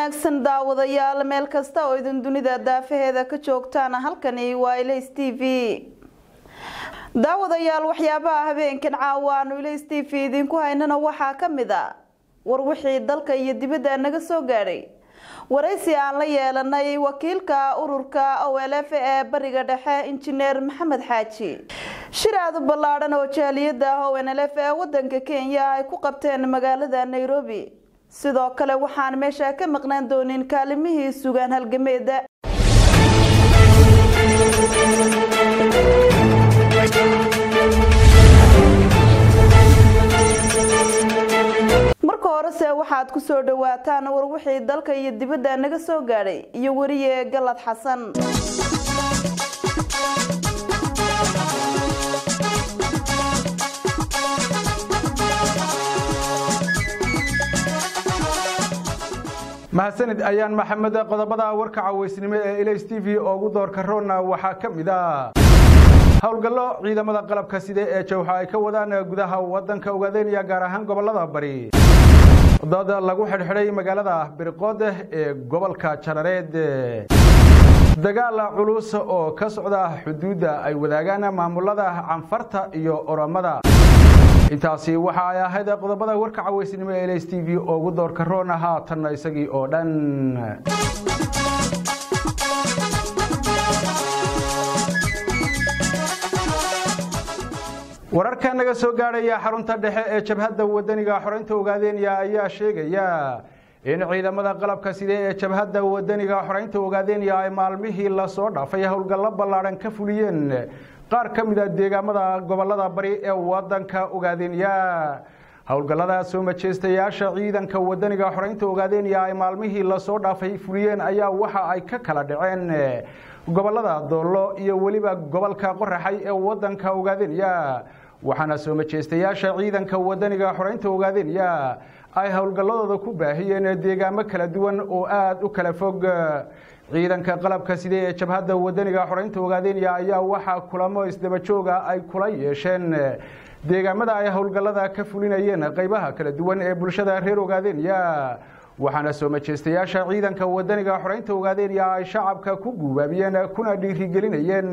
wanaagsan daawadayaal meel kasta oo idin dunida daafaheeda ka joogtaan halkani waa ilays t v daawadayaal waxyaabaha habeenkan caawa aanu ilays t v idinku haynana waxaa ka mid a war wixii dalka iyo dibadda naga soo gaadhay waraysi aan la yeelanay wakiilka ururka o l f ee bariga dhexe injineer maxamed xaaji shir aada u ballaadhan oo jaaliyada o n l f ee wadanka kenya ay ku qabteen magaalada nairobi sidoo kale waxaan meesha ka maqnaan doonin kaalimihii sugaan halgameeda marka horese waxaad ku soo dhawaataan war wixii dalka iyo dibadda naga soo gaadhay iyo weriye galad xasan mahadsanid ayaan maxamed qodobada warka cawaysnimo ee ilays t v oogu doorka roonna waxaa ka mid a howlgallo ciidamada qalabka side ee jawxa ay ka wadaan gudaha wadanka ogaadeenaya gaar ahaan gobolada bari dad lagu xidhxidhay magaalada birqood ee gobolka jarareed dagaal culus oo ka socda xuduudda ay wadaagaan maamulada canfarta iyo oromada intaasi waxa ay ahayd qodobada warka cawaysnimo ee ls t v oogu doorka roona haatanna isagii oo dhan wararka naga soo gaadhaya xarunta dhexe ee jabhadda wadaniga xoreynta ogaadeenaya ayaa sheegaya in ciidamada qalabka side ee jabhadda wadaniga xoreynta ogaadeenaya ay maalmihii lasoo dhaafay howlgallo ballaadhan ka fuliyeen qaar ka mid a deegaamada gobolada bari ee wadanka ogaadeenaya howlgallada soo majeystayaasha ciidanka wadaniga xoreynta ogaadeenaya ay maalmihii lasoo dhaafay fuliyeen ayaa waxa ay ka kala dhaceen gobolada doollo iyo weliba gobolka qoraxay ee wadanka ogaadeenaya waxaana soo majeystayaasha ciidanka wadaniga xoreynta ogaadeenaya ay howlgalladooda ku baahiyeen deegaamo kala duwan oo aada u kala fog ciidanka qalabka side ee jabhadda wadaniga xoreynta ogaadeenaya ayaa waxaa kulamo isdabajooga ay kula yeesheen deegaamada ay howlgallada ka fulinayeen qaybaha kala duwan ee bulshada reer ogaadeenaya waxaana soo majeystayaasha ciidanka wadaniga xoreynta ogaadeenaya ay shacabka ku guubaabiyeen kuna dhiirigelinayeen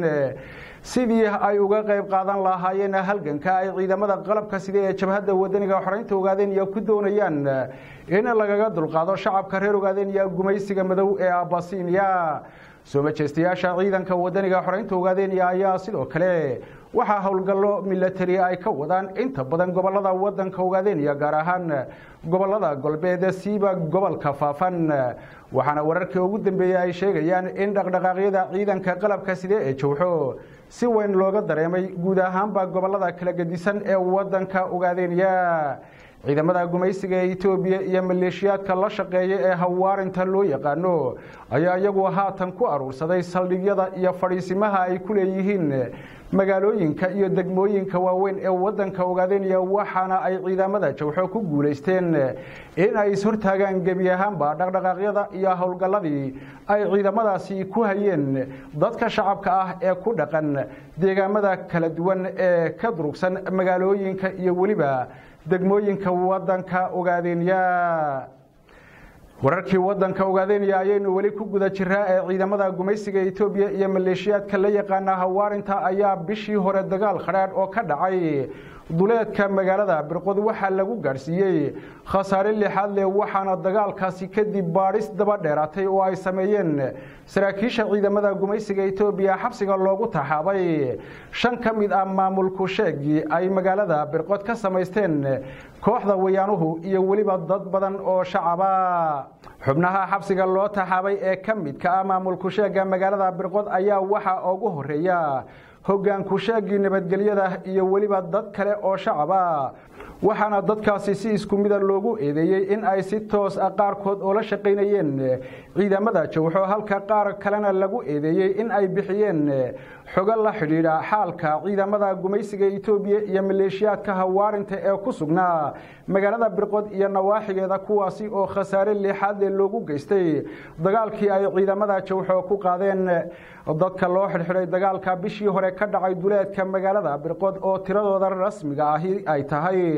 sidii ay uga qayb qaadan lahaayeen halganka ay ciidamada qalabka side ee jabhadda wadaniga xoreynta ogaadeenaya ku doonayaan in lagaga dulqaado shacabka reer ogaadeenaya gumaysiga madow ee abasiiniya soo majeystayaasha ciidanka wadaniga xoreynta ogaadeenaya ayaa sidoo kale waxaa howlgallo milatari ay ka wadaan inta badan gobolada wadanka ogaadeenaya gaar ahaan gobolada galbeed siiba gobolka faafan waxaana wararkii ugu dambeeyey ay sheegayaan in dhaqdhaqaaqyada ciidanka qalabka side ee jawxo si weyn looga dareemay guud ahaanba gobolada kala gedisan ee wadanka ogaadeenaya ciidamada gumaysiga ee etoobiya iyo maleeshiyaadka la shaqeeya ee hawaarinta loo yaqaano ayaa iyagu haatan ku aruursaday saldhigyada iyo fadhiisimaha ay ku leeyihiin magaalooyinka iyo degmooyinka waaweyn ee wadanka ogaadeenaya waxaana ay ciidamada jawxo ku guulaysteen in ay ishortaagaan gebi ahaanba dhaqdhaqaaqyada iyo howlgalladii ay ciidamadaasi ku hayeen dadka shacabka ah ee ku dhaqan deegaamada kala duwan ee ka durugsan magaalooyinka iyo weliba degmooyinka wadanka ogaadeenaya wararkii wadanka ogaadeenaya ayaynu weli ku guda jiraa ee ciidamada gumaysiga etoobiya iyo maleeshiyaadka la yaqaana hawaarinta ayaa bishii hore dagaal khadhaadh oo ka dhacay duleedka magaalada birqod waxaa lagu gaadhsiiyey khasaare lixaad leh waxaana dagaalkaasi kadib baadhis daba dheeraatay oo ay sameeyeen saraakiisha ciidamada gumaysiga etoobiya xabsiga loogu taxaabay shan ka mid ah maamulku sheegii ay magaalada birqod ka samaysteen kooxda wayaanuhu iyo weliba dad badan oo shacaba xubnaha xabsiga loo taxaabay ee ka midka ah maamulku sheega magaalada birqod ayaa waxaa ugu horeeya hoggaanku sheegii nabadgelyada iyo weliba dad kale oo shacaba waxaana dadkaasi si isku mida loogu eedeeyey in ay si toos ah qaarkood oo la shaqaynayeen ciidamada jawxo halka qaar kalena lagu eedeeyey in ay bixiyeen xogo la xidhiidha xaalka ciidamada gumaysiga etoobiya iyo maleeshiyaadka hawaarinta ee ku sugnaa magaalada birqod iyo nawaaxigeeda kuwaasi oo khasaare leexaadle loogu geystay dagaalkii ay ciidamada jawxo ku qaadeen dadka loo xidhxidhay dagaalka bishii hore ka dhacay duleedka magaalada birqod oo tiradooda rasmiga ahi ay tahay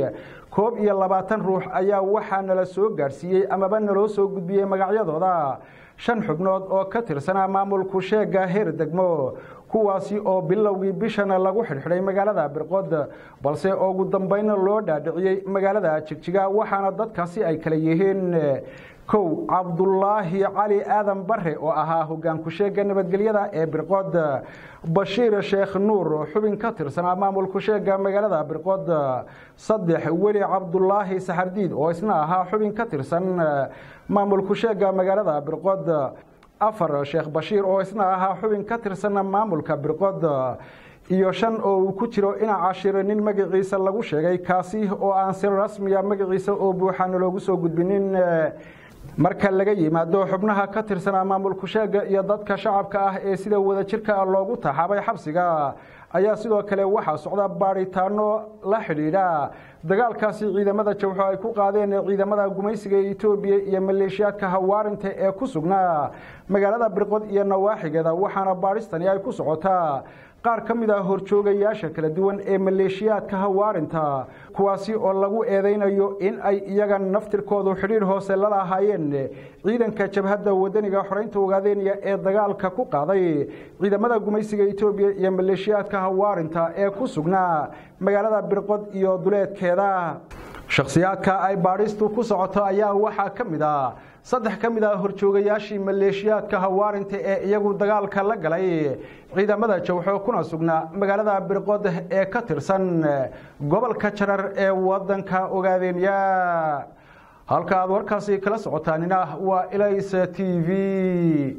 koob iyo labaatan ruux ayaa waxaa nala soo gaadhsiiyey amaba naloo soo gudbiyey magacyadooda shan xubnood oo ka tirsanaa maamulku sheega heer degmo kuwaasi oo bilowgii bishana lagu xidhxidhay magaalada birqod balse ugu dambayna loo dhaadhiciyey magaalada jigjiga waxaana dadkaasi ay kala yihiin kow cabdulaahi cali aadan bare oo ahaa hogaanku sheega nabadgelyada ee birqod bashiir sheekh nuur xubin ka tirsanaa maamulku sheega magaalada birqod saddex weli cabdulaahi saxardiid oo isna ahaa xubin ka tirsan maamulku sheega magaalada birqod afar sheekh bashiir oo isna ahaa xubin ka tirsan maamulka birqod iyo shan oo uu ku jiro ina cashiro nin magaciisa lagu sheegay kaasi oo aan si rasmiya magaciisa oo buuxaana loogu soo gudbinin marka laga yimaado xubnaha ka tirsanaa maamulku sheega iyo dadka shacabka ah ee sida wadajirka ah loogu taxaabay xabsiga ayaa sidoo kale waxaa socda baadhitaano la xidhiidha dagaalkaasi ciidamada jawxo ay ku qaadeen ciidamada gumaysiga ee etoobiya iyo maleeshiyaadka hawaarinta ee ku sugnaa magaalada birqod iyo nawaaxigeeda waxaana baadhistani ay ku socotaa qaar ka mid ah horjoogayaasha kala duwan ee maleeshiyaadka hawaarinta kuwaasi oo lagu eedaynayo in ay iyaga naftirkoodu xidhiir hoose la lahaayeen ciidanka jabhadda wadaniga xoreynta ogaadeynaya ee dagaalka ku qaaday ciidamada gumaysiga etoobiya iyo maleeshiyaadka hawaarinta ee ku sugnaa magaalada birqod iyo duleedkeeda shakhsiyaadka ay baadhistu ku socoto ayaa waxaa ka mid ah saddex ka mid ah horjoogayaashii maleeshiyaadka hawaarinta ee iyagu dagaalka la galay ciidamada jawxo kuna sugnaa magaalada birqod ee ka tirsan gobolka jarar ee wadanka ogaadeenya halka aad warkaasi kala socotaanina waa ilays t v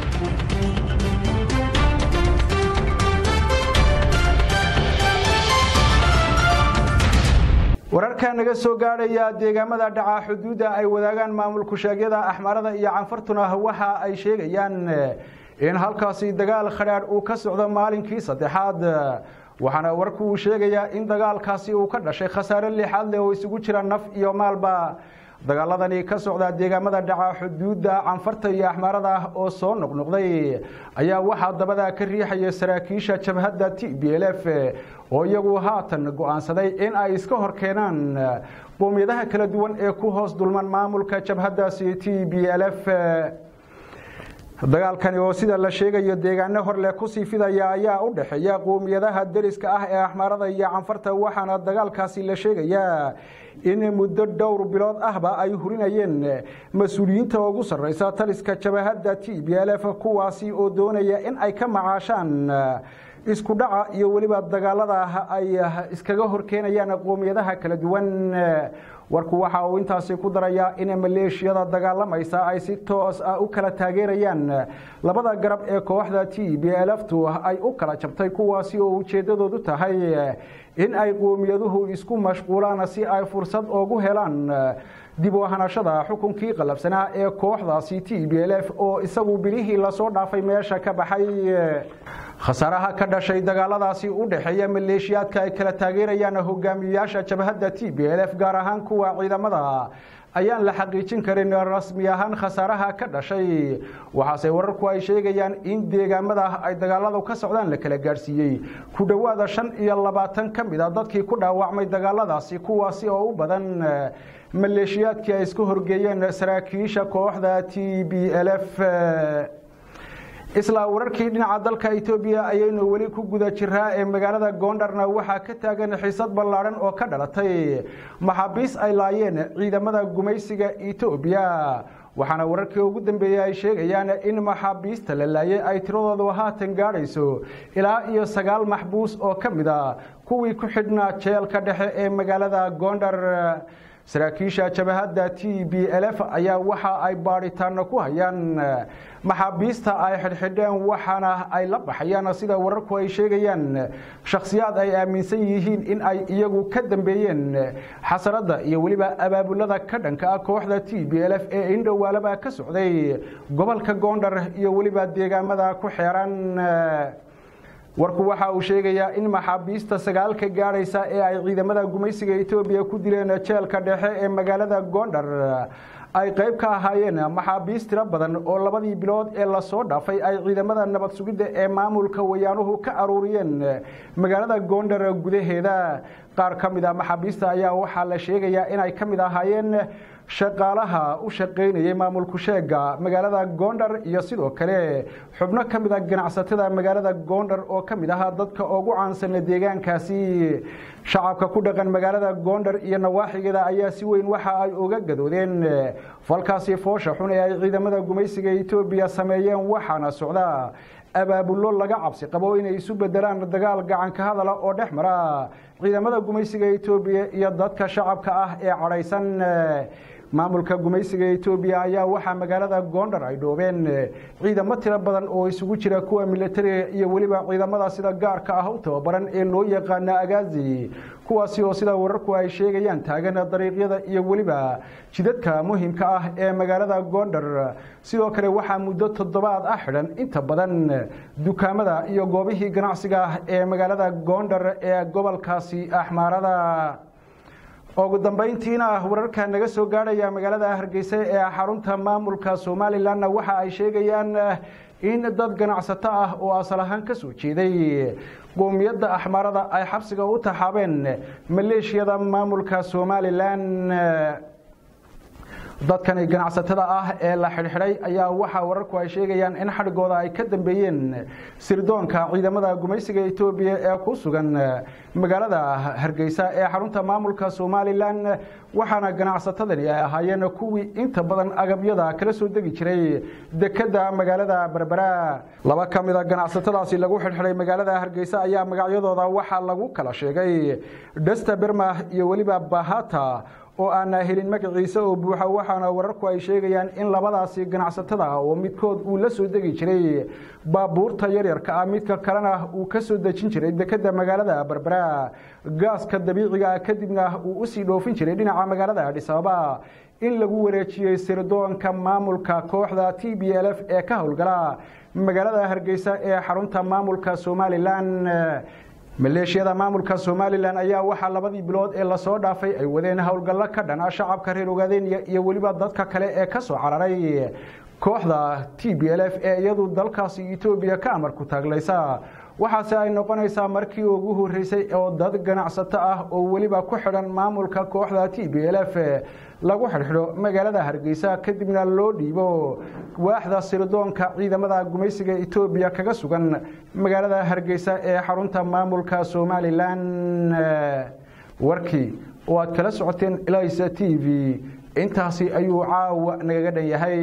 wararka naga soo gaadhaya deegaamada dhaca xuduudda ay wadaagaan maamulku sheegyada axmaarada iyo canfartuna waxa ay sheegayaan in halkaasi dagaal khadhaadh uu ka socdo maalinkii saddexaad waxaana warku uu sheegayaa in dagaalkaasi uu ka dhashay khasaare lixaad leh oo isugu jira naf iyo maalba dagaaladani ka socda deegaamada dhaca xuduudda canfarta iyo axmaarada ah oo soo noqnoqday ayaa waxaa dabada ka riixaya saraakiisha jabhadda t b l f oo iyagu haatan go-aansaday in ay iska hor keenaan qowmiyadaha kala duwan ee ku hoos dulman maamulka jabhaddaasi t b l f dagaalkani oo sida la sheegayo deegaano horleh kusii fidaya ayaa u dhexeeya qowmiyadaha deriska ah ee axmaarada iyo canfarta waxaana dagaalkaasi la sheegayaa in muddo dhowr bilood ahba ay hurinayeen mas-uuliyiinta ugu sarreysa taliska jabahadda t b l f kuwaasi oo doonaya in ay ka macaashaan isku dhaca iyo weliba dagaalada ay iskaga horkeenayaan qowmiyadaha kala duwan warku waxa uu intaasi ku darayaa in maleeshiyada dagaalamaysa ay si toos ah u kala taageerayaan labada garab ee kooxda t b l ftu ay u kala jabtay kuwaasi oo ujeeddadoodu tahay in ay qowmiyaduhu isku mashquulaan si ay fursad ugu helaan dib u ahanashada xukunkii qalabsanaa ee kooxdaasi t b l f oo isagu bilihii lasoo dhaafay meesha ka baxay khasaaraha ka dhashay dagaaladaasi u dhexeeya maleeshiyaadka ay kala taageerayaan hogaamiyeyaasha jabhadda t b l f gaar ahaan kuwa ciidamada ayaan la xaqiijin karin rasmi ahaan khasaaraha ka dhashay waxaase wararku ay sheegayaan in deegaamada ay dagaaladu ka socdaan la kala gaadhsiiyey ku dhowaada shan iyo labaatan ka mid a dadkii ku dhaawacmay dagaaladaasi kuwaasi oo u badan maleeshiyaadkii ay isku horgeeyeen saraakiisha kooxda t b l f isla wararkii dhinaca dalka etoobiya ayaynu weli ku guda jiraa ee magaalada goondharna waxaa ka taagan xiisad ballaadhan oo ka dhalatay maxaabiis ay laayeen ciidamada gumaysiga etoobiya waxaana wararkii ugu dambeeyey ay sheegayaan in maxaabiista la laayay ay tiradoodu haatan gaadhayso ilaa iyo sagaal maxbuus oo ka mid a kuwii ku xidhnaa jeelka dhexe ee magaalada goondhar saraakiisha jabahadda t b l f ayaa waxa ay baadhitaano ku hayaan maxaabiista ay xidhxidheen waxaana ay la baxayaan sida wararku ay sheegayaan shakhsiyaad ay aaminsan yihiin in ay iyagu ka dambeeyeen xasaradda iyo weliba abaabulada ka dhanka ah kooxda t b l f ee indhowaalaba ka socday gobolka goondhar iyo weliba deegaamada ku xeeran warku waxa uu sheegayaa in maxaabiista sagaalka gaadhaysa ee ay ciidamada gumaysiga etoobiya ku dileen jeelka dhexe ee magaalada goondhar ay qayb ka ahaayeen maxaabiis tiro badan oo labadii bilood ee lasoo dhaafay ay ciidamada nabad sugidda ee maamulka wayaanuhu ka aruuriyeen magaalada goondar gudaheeda qaar ka mid a maxaabiista ayaa waxaa la sheegayaa inay ka mid ahaayeen shaqaalaha u shaqaynayay maamulku sheega magaalada goondar iyo sidoo kale xubno ka mid a ganacsatada magaalada goondar oo ka mid ahaa dadka ugu caansan deegaankaasi shacabka ku dhaqan magaalada goondar iyo nawaaxigeeda ayaa si weyn waxa ay uga gadoodeen falkaasi foosha xun ee ay ciidamada gumaysiga etoobiya sameeyeen waxaana socda abaabullo laga cabsi qabo inay isu bedelaan dagaal gacanka hadala oo dhex mara ciidamada gumaysiga etoobiya iyo dadka shacabka ah ee cadhaysan maamulka gumaysiga etoobiya ayaa waxaa magaalada goondar ay dhoobeen ciidamo tiro badan oo isugu jira kuwa militariga iyo weliba ciidamada sida gaarka ah u tababaran ee loo yaqaana agaazi kuwaasi oo sida wararku ay sheegayaan taagan dariiqyada iyo weliba jidadka muhiimka ah ee magaalada goondar sidoo kale waxaa muddo toddobaad ah xidhan inta badan dukaamada iyo goobihii ganacsiga ah ee magaalada goondar ee gobolkaasi axmaarada ugu dambayntiina wararka naga soo gaadhaya magaalada hargeysa ee xarunta maamulka somalilanna waxa ay sheegayaan in dad ganacsato ah oo asal ahaan ka soo jeeday qoomiyadda axmaarada ay xabsiga u taxaabeen maleeshiyada maamulka somalilan dadkani ganacsatada ah ee la xidhxidhay ayaa waxaa wararku ay sheegayaan in xadhigooda ay ka dambeeyeen sirdoonka ciidamada gumaysiga etoobiya ee ku sugan magaalada hargeysa ee xarunta maamulka somalilan waxaana ganacsatadani ay ahaayeen kuwii inta badan agabyada kala soo degi jiray dekeda magaalada berbera laba ka mida ganacsatadaasi lagu xidhxidhay magaalada hargeysa ayaa magacyadooda waxaa lagu kala sheegay dhesta berma iyo weliba bahata oo aanaa helin magaciisa oo buuxa waxaana wararku ay sheegayaan in labadaasi ganacsatada ah oo midkood uu la soo degi jiray baabuurta yaryarka ah midka kalena uu ka soo dejin jiray dekeda magaalada berbera gaaska dabiiciga ah kadibna uu usii dhoofin jiray dhinaca magaalada adhis ababa in lagu wareejiyey sirdoonka maamulka kooxda t b l f ee ka howlgala magaalada hargeysa ee xarunta maamulka somalilan maleeshiyada maamulka somalilan ayaa waxaa labadii bilood ee lasoo dhaafay ay wadeen howlgallo ka dhana shacabka reer ogaadenya iyo weliba dadka kale ee ka soo cararay kooxda t b l f ee iyadu dalkaasi etoobiya ka amarku taaglaysa waxaase ay noqonaysaa markii ugu horreysay oo dad ganacsato ah oo weliba ku xidhan maamulka kooxda t b l f lagu xidhxidho magaalada hargeysa kadibna loo dhiibo waaxda sirdoonka ciidamada gumaysiga etoobiya kaga sugan magaalada hargeysa ee xarunta maamulka somalilan warkii oo aad kala socoteen elisa t v intaasi ayuu caawa nagaga dhan yahay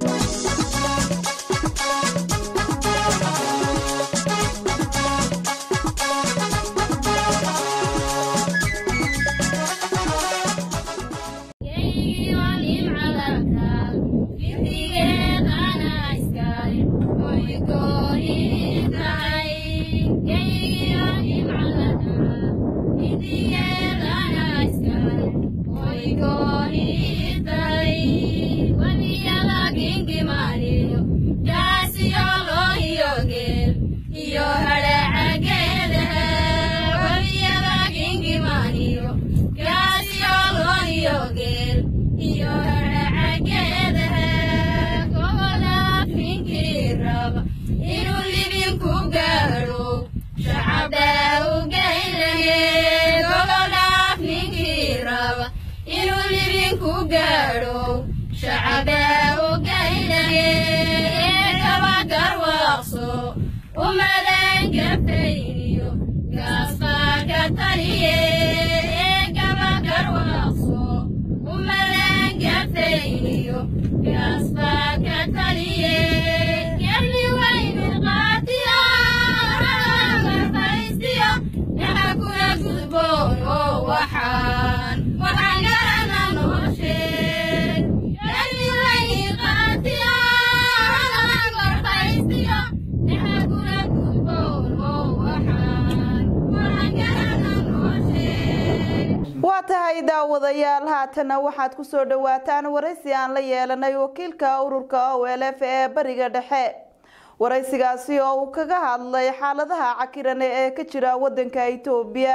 waa tahay daawadayaal haatana waxaad ku soo dhowaataan waraysi aan la yeelanay wakiilka ururka o l f ee bariga dhexe waraysigaasi oo uu kaga hadlay xaaladaha cakirane ee ka jira wadanka itoobiya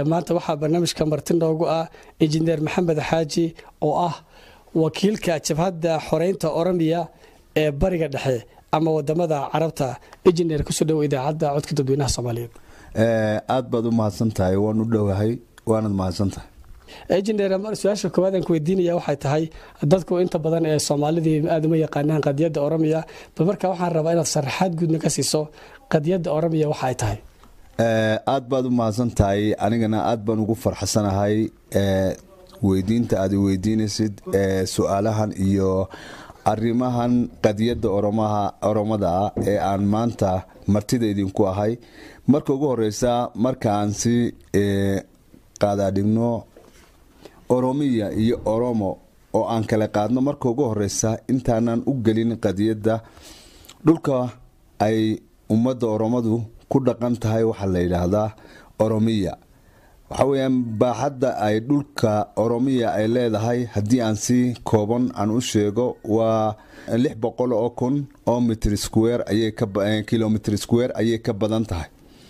maanta waxaa barnaamijka marti noogu ah injineer maxamed xaaji oo ah wakiilka jabhadda xoreynta oromiya ee bariga dhexe ama wadamada carabta injineer kusoo dhow idaacadda codka dadweynaha soomaaliyeed aad baad u mahadsan tahay waan u dhowahay waanad mahadsan tahay injineer su-aasha koowaad aan ku weydiinaya waxay tahay dadku inta badan ee soomaalidii aada uma yaqaanaan qadiyadda oromiya bal marka waxaan rabaa inaad sharaxaad guudna ka siiso qadiyadda oromiya waxa ay tahay aad baad u mahadsan tahay anigana aad baan ugu farxasanahay weydiinta aad weydiinaysid su-aalahan iyo arrimahan qadiyadda oromada ah ee aan maanta martida idinku ahay marka ugu horeysa marka aan si qaadaadhigno oromiya iyo oromo oo aan kala qaadno marka ugu horeysa intaanan u gelin qadiyadda dhulka ay ummadda oromadu ku dhaqan tahay waxaa la yidhaahdaa oromiya waxa weyaan baaxadda ay dhulka oromiya ay leedahay haddii aan si kooban aan u sheego waa lix boqol oo kun oo mitr square kilomitr square ayay ka badan tahay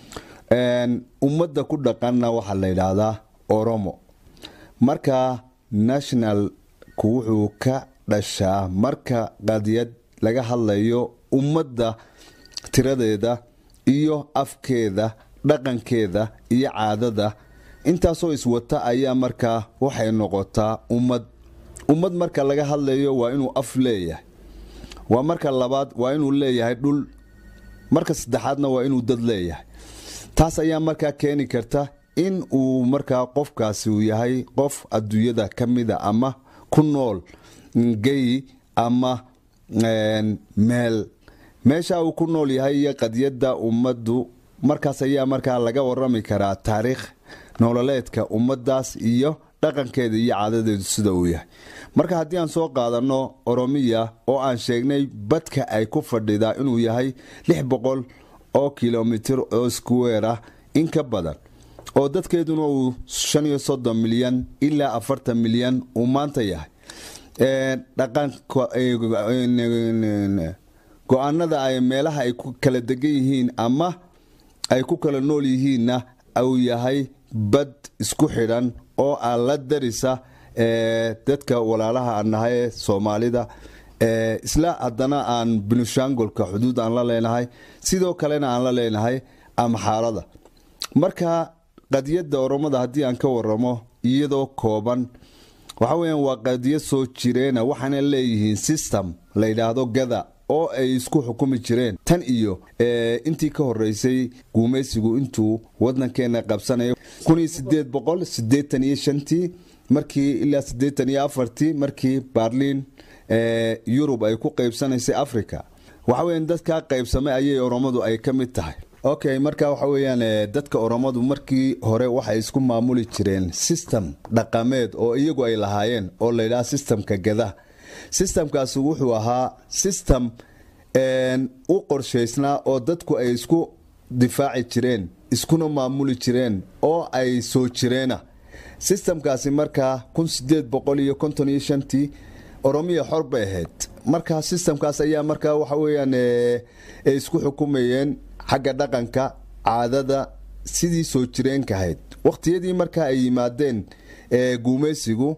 ummadda ku dhaqanna waxaa la yidhaahdaa oromo marka nationalku wuxuu ka dhashaa marka qadiyad laga hadlayo ummadda tiradeeda iyo afkeeda dhaqankeeda iyo caadada intaasoo iswata ayaa markaa waxay noqotaa ummad ummad marka laga hadlayo waa inuu af leeyahay waa marka labaad waa inuu leeyahay dhul marka saddexaadna waa inuu dad leeyahay taas ayaa markaa keeni karta in uu markaa qofkaasi uu yahay qof adduunyada ka mida ama ku nool gey ama meel meesha uu ku nool yahay iyo qadiyadda ummaddu markaas ayaa markaa laga warami karaa taariikh nololeedka ummadaas iyo dhaqankeeda iyo caadadeedu sida uu yahay marka haddii aan soo qaadanno oromiya oo aan sheegnay badka ay ku fadhidaa inuu yahay lix boqol oo kilomitir oo square ah in ka badan oo dadkeeduna uu shan iyo soddon milyan ilaa afartan milyan uu maanta yahay go-aanada ay meelaha ay ku kala degan yihiin ama ay ku kala nool yihiinna uu yahay bad isku xidhan oo aan la darisa dadka walaalaha aan nahay ee soomaalida isla haddana aan binushangolka xuduud aan la leenahay sidoo kalena aan la leenahay amxaarada marka qadiyadda oromada haddii aan ka waramo iyadoo kooban waxa weyaan waa qadiyad soo jireena waxaana leeyihiin system la yidhaahdo gada oo ay isku xukumi jireen tan iyo intii ka horeysay guumaysigu intuu wadankeena qabsanayo tii markii ilaa tii markii barliin yurub ay ku qaybsanaysay africa waxaweyan dadkaa qaybsamay ayay oromadu ay ka mid tahay okay marka waxa weyaan dadka oromadu markii hore waxay isku maamuli jireen system dhaqameed oo iyagu ay lahaayeen oo layidhaha systemka gada systemkaasi wuxuu ahaa system u qorshaysnaa oo dadku ay isku difaaci jireen iskuna maamuli jireen oo ay soo jireena systemkaasi markaa tii oromiya xor bay ahayd marka systemkaas ayaa markaa waxa weyaan ay isku xukumayeen xagga dhaqanka caadada sidii soo jireenka ahayd waqtiyadii markaa ay yimaadeen guumaysigu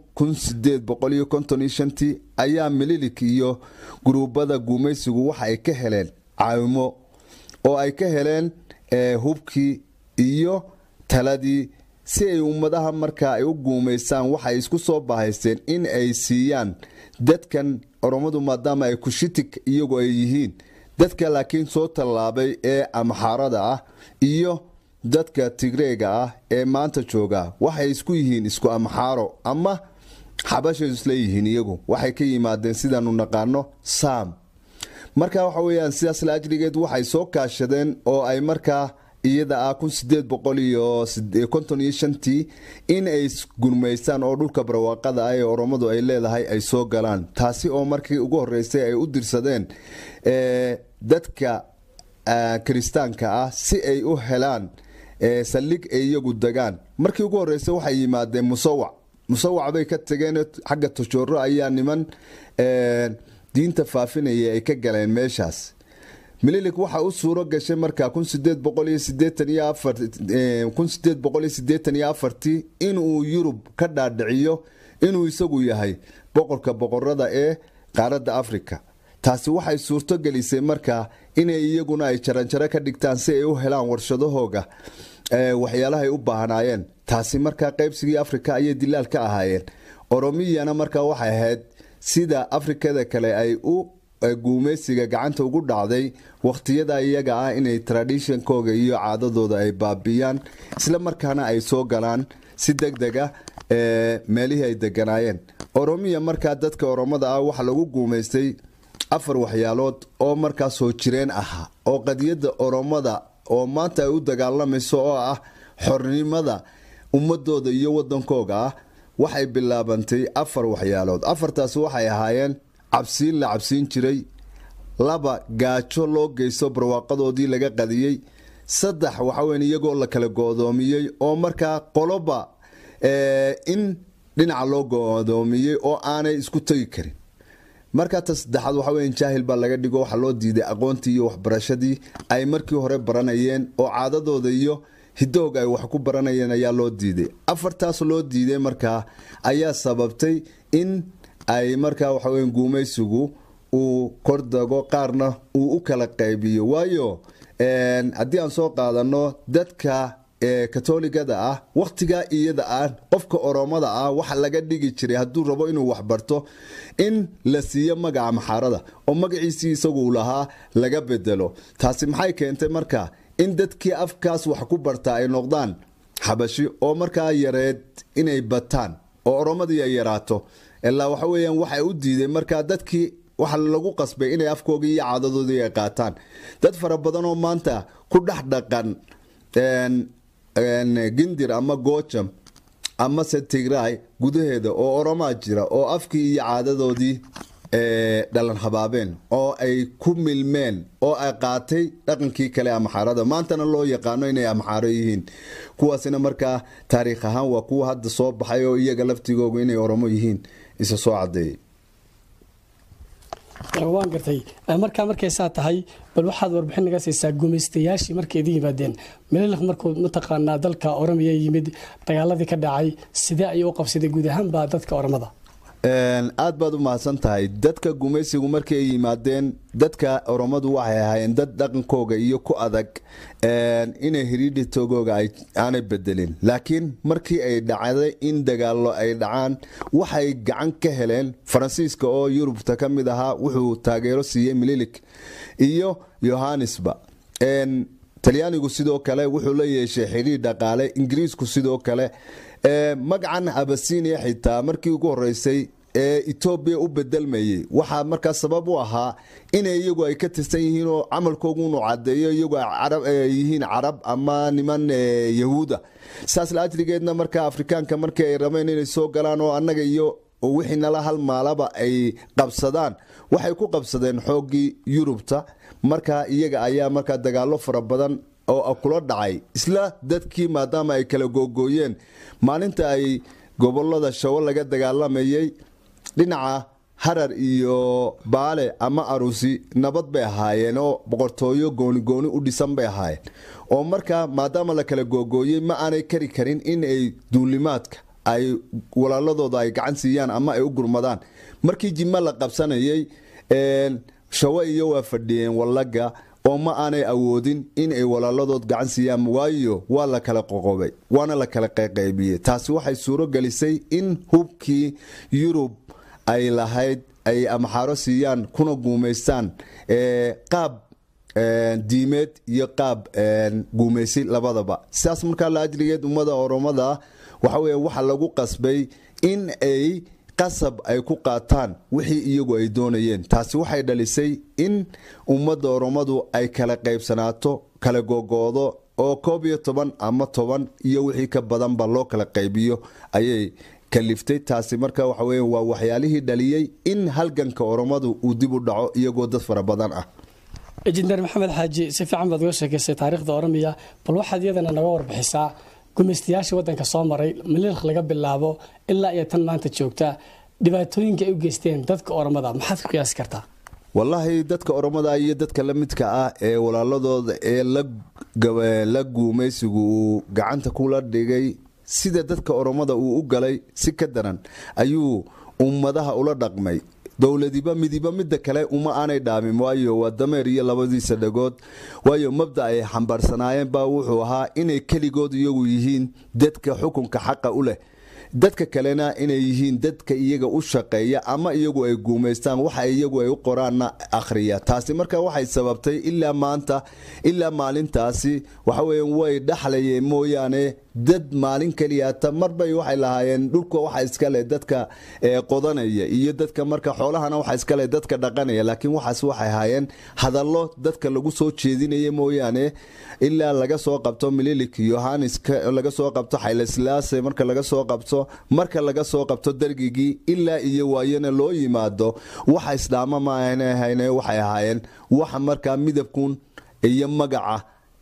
tii ayaa mililik iyo guruubada guumaysigu waxa ay ka heleen caawimo oo ay ka heleen hubkii iyo taladii si ay ummadaha markaa ay u guumaystaan waxay isku soo bahaysteen in ay siiyaan dadkan oromadu maadaama ay kushitig iyagu ay yihiin dadka laakiin soo tallaabay ee amxaarada ah iyo dadka tigreega ah ee maanta jooga waxay isku yihiin isku amxaaro ama xabashay isleeyihiin iyagu waxay ka yimaadeen sidaanu naqaano saam marka waxa weyaan sidaas la ajrigeed waxay soo kaashadeen oo ay markaa iyada ah tii in ay gurmaystaan oo dhulka barwaaqada ah ee oromadu ay leedahay ay soo galaan taasi oo markii ugu horeysay ay u dirsadeen dadka kiristaanka ah si ay u helaan saldhig ay iyagu degaan markii ugu horeysay waxay yimaadeen musawac musawac bay ka tageen xagga tajooro ayaa niman diinta faafinaya ay ka galeen meeshaas mililik waxa u suuro gashay markaa inuu yurub ka dhaadhiciyo inuu isagu yahay boqorka boqorada ee qaaradda afrika taasi waxay suurto gelisay markaa inay iyaguna ay jaranjaro ka dhigtaan si ay u helaan warshadahooga waxyaalahay u baahnaayeen taasi markaa qaybsigii afrika ayay dilaal ka ahaayeen oromiyana markaa waxay ahayd sida afrikada kale ay u guumeysiga gacanta ugu dhacday wakhtiyada iyaga ah inay tradishonkooga iyo caadadooda ay baabiyaan isla markaana ay soo galaan si deg dega meelihii ay deganaayeen oromiya markaa dadka oromada ah waxaa lagu guumaystay afar waxyaalood oo markaa soo jireen ahaa oo qadiyadda oromada oo maanta ay u dagaalamayso oo ah xornimada ummadooda iyo wadankooga ah waxay bilaabantay afar waxyaalood afartaasi waxay ahaayeen cabsiin la cabsiin jiray laba gaajo loo geysto barwaaqadoodii laga qadiyey saddex waxaweyn iyagoo la kala go-doomiyey oo markaa qoloba in dhinaca loo go-doomiyey oo aanay isku tegi karin markaa ta saddexaad waxa weya jaahil baa laga dhigo waxaa loo diiday aqoontii iyo waxbarashadii ay markii hore baranayeen oo caadadooda iyo hidoog ay wax ku baranayeen ayaa loo diiday afartaas loo diiday markaa ayaa sababtay in ay markaa waxaweya guumaysigu uu kordago qaarna uu u kala qaybiyo waayo haddii aan soo qaadano dadka katoligada ah wakhtigaa iyada ah qofka oromada ah waxa laga dhigi jiray hadduu rabo inuu waxbarto in la siiyo magaca maxaarada oo magaciisii isagu lahaa laga bedelo taasi maxay keentay marka in dadkii afkaas wax ku bartaa ay noqdaan xabashi oo markaa yareed inay bataan oo oromadii ay yaraato ilaa waxa weyaan waxay u diiday markaa dadkii waxa lagu qasbay inay afkoogii iyo caadadoodii ay qaataan dad fara badan oo maanta ku dhex dhaqan gindir ama goojam amase tigray gudaheeda oo oromaa jira oo afkii iyo caadadoodii dhalan habaabeen oo ay ku milmeen oo ay qaatay dhaqankii kale amaxaarada maantana loo yaqaano inay amaxaaro yihiin kuwaasina markaa taariikh ahaan waa kuwa hadda soo baxay oo iyaga laftigoogu inay oromo yihiin isa soo cadeeyay waan gartay markaa markay saa tahay bal waxaad warbixin naga siisaa gumaystayaashii markay idin yimaadeen mililk markuu mataqaanaa dalka oromiya yimid dagaaladii ka dhacay sidee ayuu u qabsaday guud ahaanba dadka oromada aad baad u mahadsan tahay dadka gumaysigu markii ay yimaadeen dadka oromadu waxay ahaayeen dad dhaqankooga iyo ku adag inay hiriidhitogooga aanay bedelin laakiin markii ay dhacday in dagaalo ay dhacaan waxay gacan ka heleen faransiiska oo yurubta ka mid ahaa wuxuu taageero siiyey mililik iyo yohannesba talyaanigu sidoo kale wuxuu la yeeshay xidhiir dhaqaale ingiriisku sidoo kale magacan abasinia xitaa markii ugu horeysay ee etoobiya u bedelmayey waxaa markaa sabab u ahaa inay iyagu ay ka tirsan yihiin oo camalkoogunu cadeeyo iyagu yihiin carab ama niman yahuuda saas laajrigeedna markaa afrikaanka markii ay rabeen inay soo galaan oo annaga iyo wixii nala halmaalaba ay qabsadaan waxay ku qabsadeen xooggii yurubta markaa iyaga ayaa markaa dagaalo fara badan oo kula dhacay isla dadkii maadaama ay kala googooyeen maalinta ay gobolada shawo laga dagaalamayay dhinaca harar iyo baale ama arusi nabad bay ahaayeen oo boqortooyo goonigooni u dhisan bay ahaayeen oo markaa maadaama la kala googooyey ma aanay kari karin in ay duulimaadka ay walaaladooda ay gacan siiyaan ama ay u gurmadaan markii jima la qabsanayay shawo iyo waa fadhiyeen wallaga oo ma aanay awoodin in ay walaaladood gacan siiyaan waayo waa la kala qoqobay waana la kala qayqaybiyey taasi waxay suuro gelisay in hubkii yurub ay lahayd ay amaxaaro siiyaan kuna guumaystaan qaab diimeed iyo qaab guumaysi labadaba sidaas markaa la ajrigeed ummada oromada waxa weya waxa lagu qasbay in ay qasab ay ku qaataan wixii iyagu ay doonayeen taasi waxay dhalisay in ummadda oromadu ay kala qaybsanaato kala googoodo oo koob iyo toban ama toban iyo wixii ka badanba loo kala qaybiyo ayay kaliftay taasi marka waxa weya waa waxyaalihii dhaliyey in halganka oromadu uu dib u dhaco iyagoo dad fara badan ah injineer maxamed xaaji si fiican baad uga sheekaysay taariikhda oromiya bal waxaad iyadana naga warbixisaa gumaystayaashii wadanka soo maray mililk laga bilaabo ilaa iyo tan maanta joogta dhibaatooyinka ay u geysteen dadka oromada maxaad ku qiyaasi kartaa wallaahi dadka oromada iyo dadka la midka ah ee walaaladooda ee la guumaysigu uu gacanta kula dhigay sida dadka oromada uu u galay si ka daran ayuu ummadaha ula dhaqmay dowladiba midiba midda kale uma aanay dhaamin waayo waa dameer iyo labadiisa dhagood waayo mabda ay xambaarsanaayeen baa wuxuu ahaa inay keligood iyagu yihiin dadka xukunka xaqa u leh dadka kalena inay yihiin dadka iyaga u shaqeeya ama iyagu ay guumaystaan waxa iyagu ay u qoraanna akhriya taasi marka waxay sababtay ilaa maanta ilaa maalintaasi waxaweya way dhaxlayeen mooyaane dad maalin keliyata marbay waxay lahaayeen dhulka waxa iskale dadka qodanaya iyo dadka marka xoolahana waxa iskale dadka dhaqanaya laakiin waxaas waxay ahaayeen hadallo dadka lagu soo jeedinaya mooyaane ilaa laga soo qabto mililik yohanis laga soo qabto xayleslaase marka laga soo qabto marka laga soo qabto dargigii ilaa iyo waayana loo yimaado waxa islaama maahan waxay ahaayeen waxa markaa midabkun iyo magaca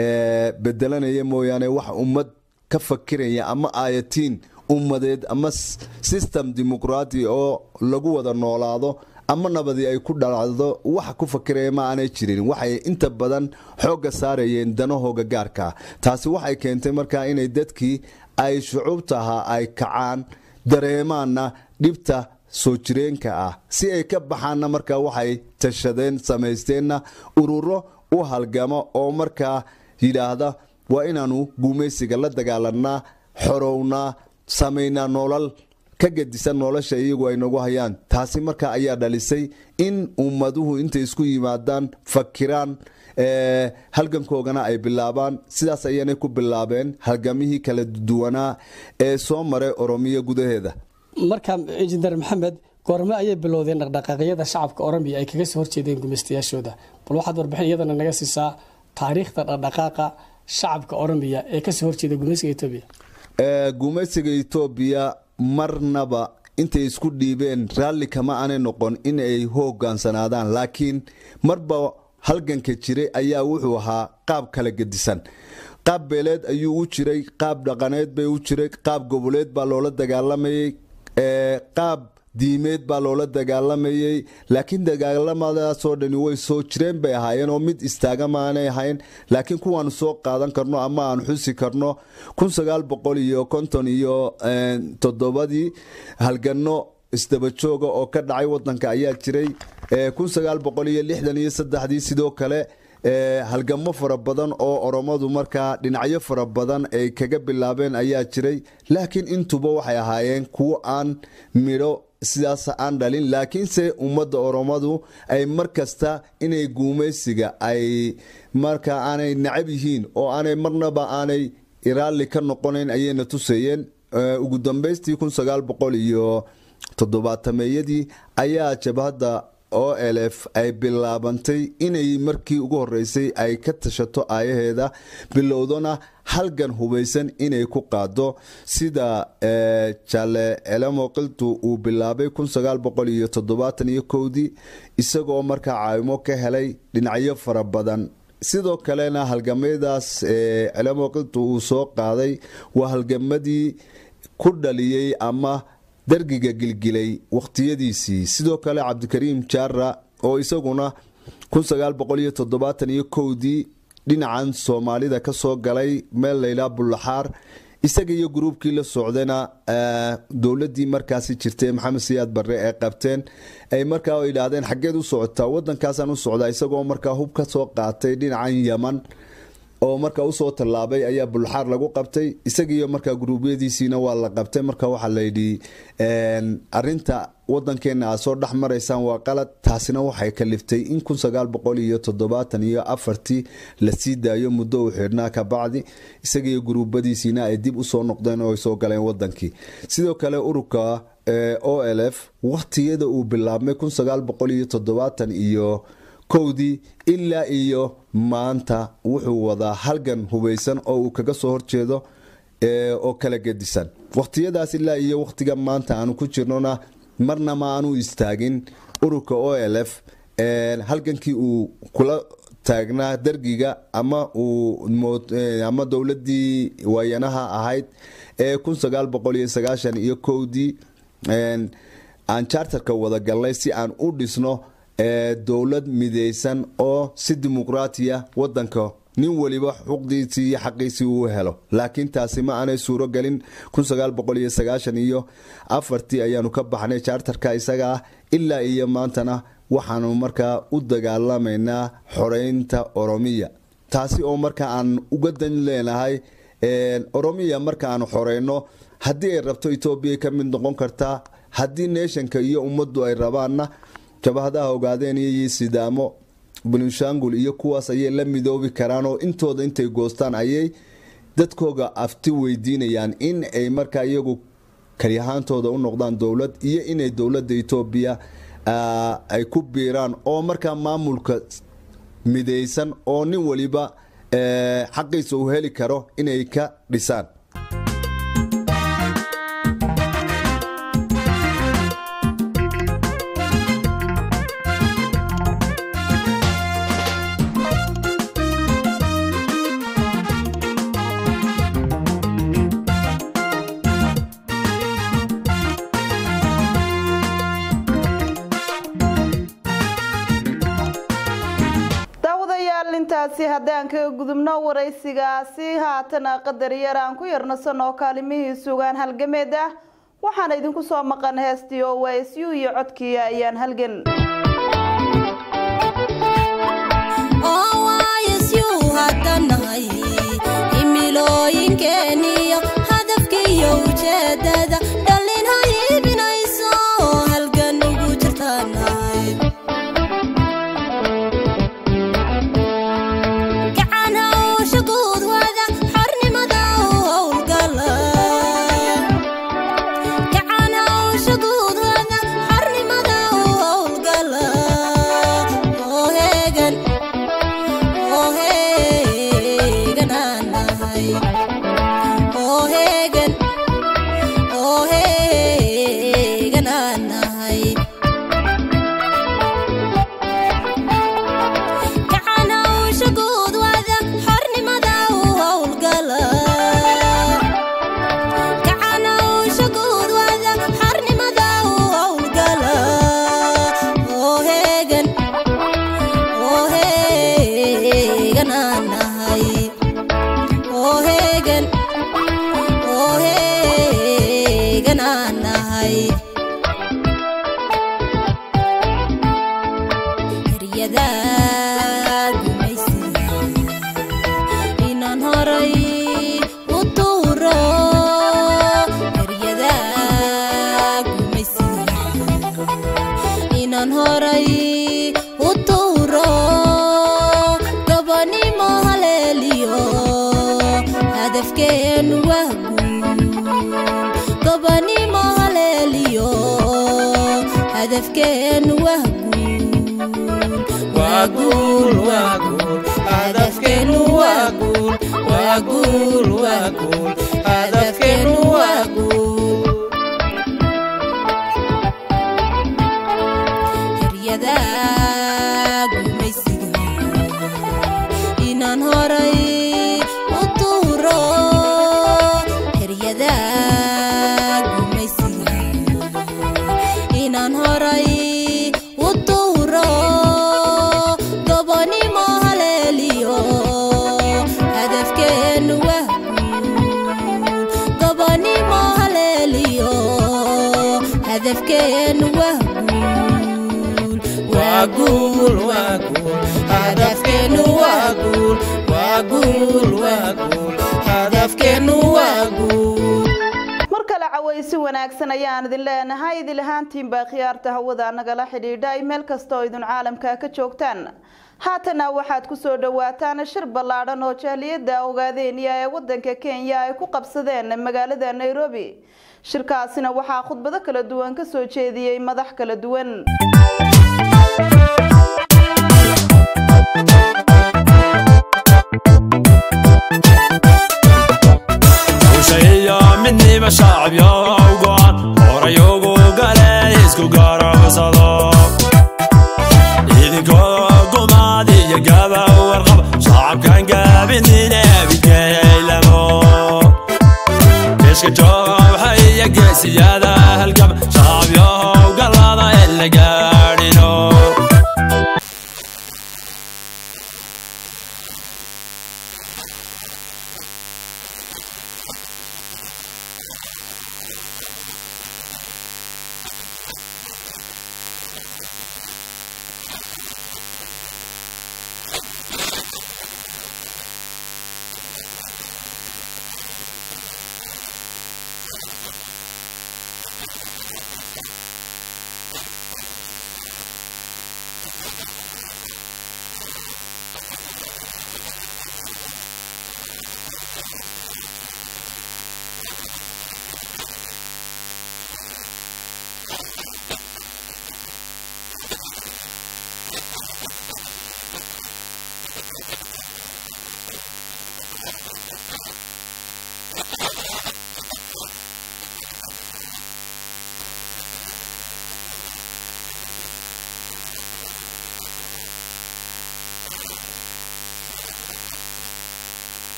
bedelanaya mooyaane wax ummad ka fakiraya ama aayatiin ummadeed ama system dimuqraati oo lagu wada noolaado ama nabadii ay ku dhalacdo waxa ku fakiraya ma aanay jirin waxay inta badan xoogga saarayeen danahooga gaarka taasi waxay keentay markaa inay dadkii ay shucuubtaha ay kacaan dareemaanna dhibta soo jireenka ah si ay ka baxaanna markaa waxay tashadeen samaysteenna ururo u halgamo oo markaa yidhaahda waa inaanu guumaysiga la dagaalanaa xorownaa samaynaa noolal ka gedisan nolosha iyagu ay nagu hayaan taasi marka ayaa dhalisay in ummaduhu intay isku yimaadaan fakiraan halgankoogana ay bilaabaan sidaas ayaanay ku bilaabeen halgamihii kala duwanaa ee soo maray oromiya gudaheeda marka injineer maxamed goorme ayay bilowdeen dhaqdhaqaaqyada shacabka oromiya ay kaga soo horjeedeen gumaystayaashooda bal waxaad warbixin iyadana naga siisaa taariikhda dhaqdhaqaaqa shacabka oromiya ee kasoo horjeeda gumaysiga etoobiya gumaysiga etoobiya marnaba intay isku dhiibeen raalli kama aanay noqon in ay hogaansanaadaan laakiin marba halganka jiray ayaa wuxuu ahaa qaab kala gedisan qaab beeleed ayuu u jiray qaab dhaqaneed bay u jiray qaab goboleed baa loola dagaalamayay qaab diimeed baa loola dagaalamayay laakiin dagaalamadaasoo dhani way soo jireen bay ahaayeen oo mid istaaga maanay ahayn laakiin kuwaanu soo qaadan karno ama aan xusi karno iyo konton iyo toddobadii halgano isdabajooga oo ka dhacay wadanka ayaa jiray iyo saddexdii sidoo kale halgamo fara badan oo oromadu markaa dhinacyo fara badan ay kaga bilaabeen ayaa jiray laakiin intuba waxay ahaayeen kuwo aan midho sidaas aan dhalin laakiinse ummadda oromadu ay mar kasta inay guumaysiga ay markaa aanay nacab yihiin oo aanay marnaba aanay raalli ka noqonayn ayayna tuseeyeen ugu dambaystii iyo toddobaatameyadii ayaa jabhadda o lf ay bilaabantay inay markii ugu horeysay ay ka tashato aayaheeda bilowdona halgan hubaysan inay ku qaado sida jale elemoqiltu uu bilaabay dii isagoo markaa caawimo ka helay dhinacyo fara badan sidoo kalena halgamadaas elemoqiltu uu soo qaaday waa halgamadii ku dhaliyey ama dargiga gilgilay wakhtiyadiisii sidoo kale cabdikariim jaara oo isaguna dii dhinacan soomaalida kasoo galay meel laylaa bullaxaar isaga iyo gruubkii la socdayna dowladii markaasi jirtay maxamed siyaad barre ee qabteen ay markaa idhaahdeen xaggeed u socotaa wadankaasaan u socdaa isagoo markaa hub ka soo qaatay dhinacan yaman oo markaa usoo tallaabay ayaa bulxaar lagu qabtay isagiiyo markaa guruubyadiisiina waa la qabtay marka waxaa layidhi arinta wadankeena aad soo dhex maraysaan waa qalad taasina waxay kaliftay in iyo afartii lasii daayo muddo u xidhnaa kabacdi isagiiyo guruubadiisiina ay dib usoo noqdeen oo ay soo galeen wadankii sidoo kale ururka o l f waktiyada uu bilaabmay iyo kowdii ilaa iyo maanta wuxuu wadaa halgan hubaysan oo uu kaga soo horjeedo oo kala gedisan wakhtiyadaas ilaa iyo wakhtiga maanta aanu ku jirnona marna ma aanu istaagin ururka o l f halgankii uu kula taagnaa dargiga ama ama dowladii waayanaha ahayd ee iyo kowdii aan chartarka wada galnay si aan u dhisno dowlad midaysan oo si dimuqraatiya wadanka nin weliba xuqdiisii iyo xaqiisii uu helo laakiin taasi ma aanay suuro gelin iyo afartii ayaanu ka baxnay jaartarka isaga ah ilaa iyo maantana waxaanu markaa u dagaalamaynaa xoreynta oromiya taasi oo marka aan uga dan leenahay oromiya marka aanu xoreyno haddii ay rabto etoobiya ka mid noqon kartaa haddii neeshanka iyo ummaddu ay rabaanna jabahadaha ogaadeen iyo sidaamo bulinshangul iyo kuwaas ayay la midoobi karaan oo intooda intay goostaan ayay dadkooga afti weydiinayaan in ay markaa iyagu kali ahaantooda u noqdaan dowlad iyo inay dowladda etoobiya ay ku biiraan oo markaa maamulka midaysan oo nin waliba xaqiisa uu heli karo inay ka dhisaan intaasi haddaan kaga gudubno waraysigaasi haatana qadar yar aan ku yarnasanoo kaalimihii sugaan halgameed ah waxaana idinku soo maqan heestii oo waa isyu iyo codkii ayaan halgan himilooyinkeeniyo hadafkiiyo ujeedada dhallin hayiibinayso halgan ugu jirtaanahay gacan hawsha guudwada xornimada u howlgala gacan hawsha guudwada xornimada u howlgala oo heegan oo heegan aan nahay oo heegan oo heegan aan nahay gacan hawsha guudwada xornimada u howlgala gacan hawsha guudwada xornimada u howlgala oo heegan oo heegan aan nahay oo heegan oo heegan aan nahay eryada gumaysiga inaan horay u tuuro eryada gumaysiga inaan horay u tuuro gabanimo haleeliyo hadafkeenu waa guul gabanimo haleeliyo hadafkeenu waa guul waa guul hadafkeenu waa guul waa guul waa guul hadafkeenu waa guul eryada gumaysiga inaan horay u tuuro eryada gumaysiga inaan horay u tuuro gobonimo haleeliyo hadafkeenu waa guul gobonimo haleeliyo hadafkeenu waa guul waa guul waa guul hadafkeenu waa guul waa guul waa guul hadafkeenu waa guul mar kale cawaysi wanaagsan ayaan idin leenahay idil ahaantiinbaa khiyaarta hawada nagala xidhiidha ay meel kasta oo idin caalamka ka joogtaan haatana waxaad kusoo dhawaataan shir ballaadhan oo jahliyada ogaadeenya ee wadanka kenya ay ku qabsadeen magaalada nairobi shirkaasina waxaa khudbado kala duwan kasoo jeediyey madax kala duwan ushahiyo midniba shacabyo ugoon horay ugu gale isku garabsado idinkoo gumaad iyo gaba warqab shacabkan gaabinine bidkeylamo keeshka jooxa iyo geesiyada halgab shacabyo galada in la gaadhino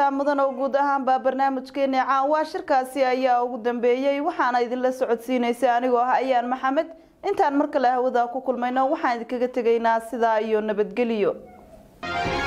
xiisaa mudan oo guud ahaanba barnaamijkeeni caawaa shirkaasi ayaa ugu dambeeyey waxaana idinla socodsiinaysa anigoo ah ayaan maxamed intaan mar kale hawada ku kulmayno waxaan idinkaga tegaynaa sidaa iyo nabadgelyo